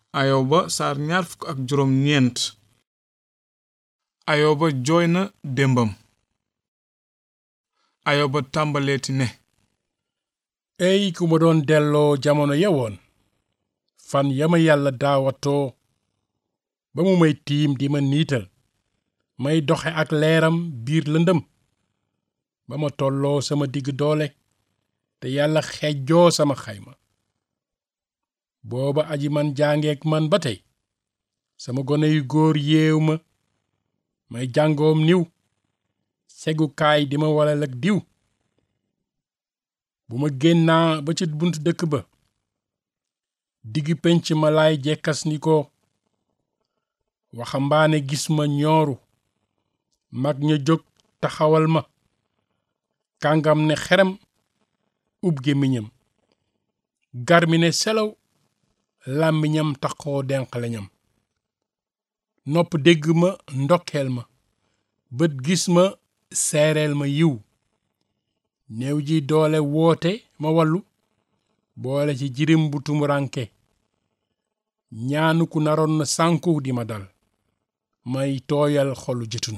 ayoba saar ñaar fukk ak juróom ñeent ayoba jooy na démbam ayoba tàmbaleeti ne ey ku ma doon delloo jamono yewoon fan yama yàlla daawatoo ba mu may tiim di ma niital may doxe ak leeram biir lëndëm ba ma tolloo sama digg doole te yàlla xejjoo sama xayma booba aji man jàngeek man ba tey sama gone yu góor yeew ma may jàngoom niw segukaay di ma walal ak diw bu ma génnaa ba ci bunt dëkk ba digg penc ma laay jekkas ni ko waxambaane gis ma ñooru mag ña jóg taxawal ma kàngam ne xerem ub gémmiñam gar mi ne selaw làmmiñam taxoo denqaleñam nopp dégg ma ndokkeel ma bët gis ma seereel ma yiw néew ji doole woote ma wallu boole ci jirim bu tumuranke ñaanu ku naroon na sànku di ma dal may tooyal xolu jëtun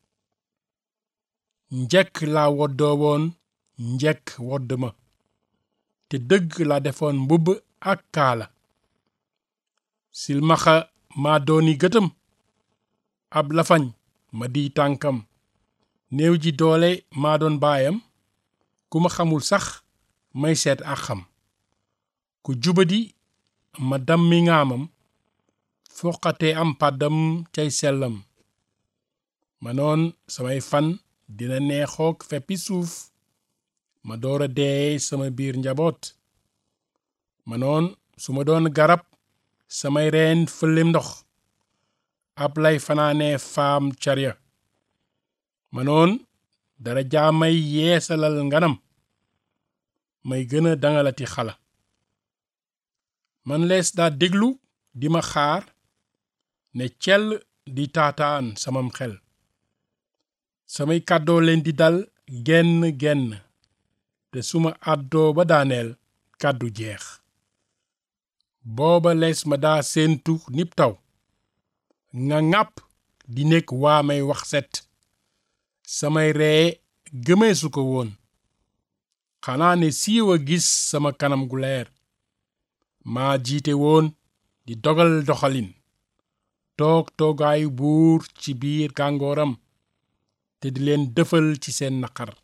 njekk laa woddoo woon njekk wodd ma te dëgg laa defoon mbubb ak kaala silmaxa maa dooni gëtëm ab lafañ ma di tànkam néew ji doole maa doon baayam ku ma xamul sax may seet ak xam ku jubadi ma dammi ngaamam foqate am pàddam cay sellam ma noon samay fan dina neexook feppi suuf ma doora dee sama biir njaboot ma noon su ma doon garab samay reen fëllem ndox ab lay fanaanee faam carya ma noon dara jaamay yeesalal nganam may gën a dangalati xala man lees daa déglu di ma xaar ne cell di taataan samam xel samay kàddoo leen di dal genn genn te suma àddoo ba daaneel kàddu jeex booba lees ma daa séentu nib taw nga ŋàpp di nekk waa may wax set samay ree gëmeesu ko woon xanaa ne siiw a gis sama kanam gu leer maa jiite woon di dogal doxalin toog toogaayu buur ci biir gàngooram te di leen dëfal ci seen naqar